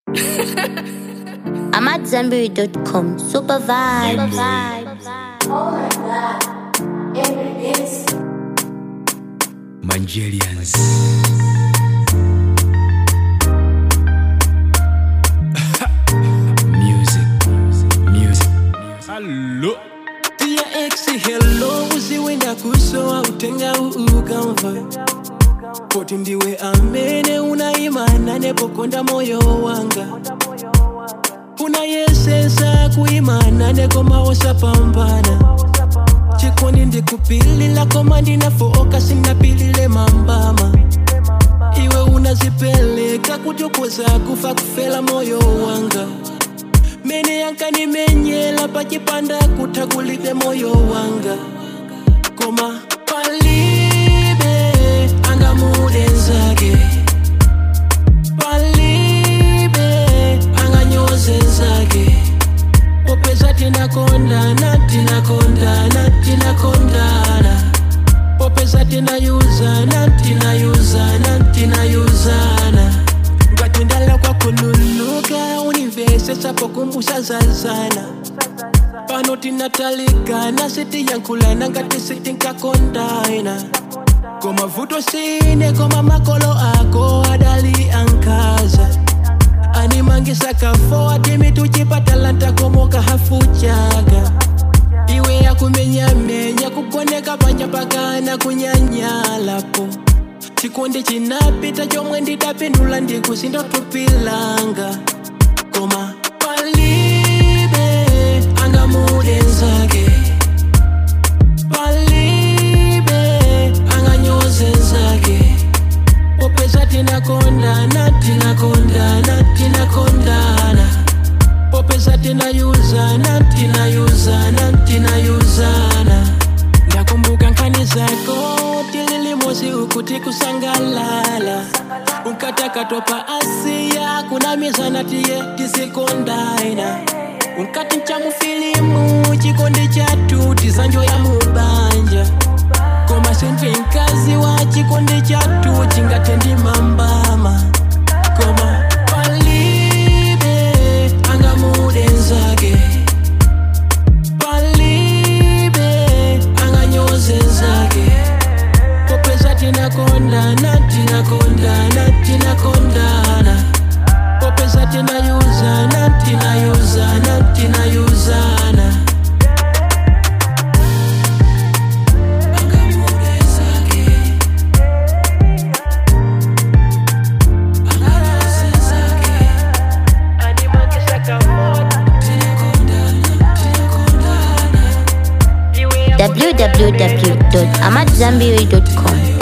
I'm at Zenberry.com. Super vibes. Mangelians. music, music. Hello. Tia ex hello uziwenda kusowa utenga uukamva poti ndiwe amene unaimana nepokonda moyo wanga unayesesa kuimana nekoma osapambana chikondi ndikupilila koma ndinafooka sinapilile mambama iwe unazipeleka kuti ukoza kufa kufela moyo wanga mene yankanimenyela pachipanda kutha kulibe moyo wanga koma palibe angamudenzake palibe anganyozenzake popeza tinakondana tinakondana tinakondana popeza tinayuzana tinayuzana tinayuzana ngati ndalakwa kululuka univese sapokumbusa zazana pano tinatalikana sitiyankhulana ngati sitinkakondana koma vuto sine koma makolo ako adali ankaza animangisa kafo atimi tuchipatalanta komoka hafu chaga iwe yakumenyamenya kukoneka panja pakana kunyanyalapo chikondi chinapita chomwe ndidapindula ndikusindotupilanga koma palibe angamudenzake palibe anganyozenzake popeza tinakondana tinakondana tinakondana popeza tinayuzana tinayuzana tinayuzana ndakumbuka nkhani zako tililimozi ukuti kusangalala unkatakatopa asiya kunamizana tiye tizikondaina unkati nchamufilimu chikondi chatu tizanjo ya mubanja koma sentri mkazi wa chikondi chatu chingatendi mambama koma palibe angamudenzake palibe anganyozenzake popeza tinakondana tinakondana tinakondana popeza tinayuzana tinayuzana tinayuzana Angamudenzake. Anganyozenzake. Tinakondana, tinakondana. www.amatzambiri.com.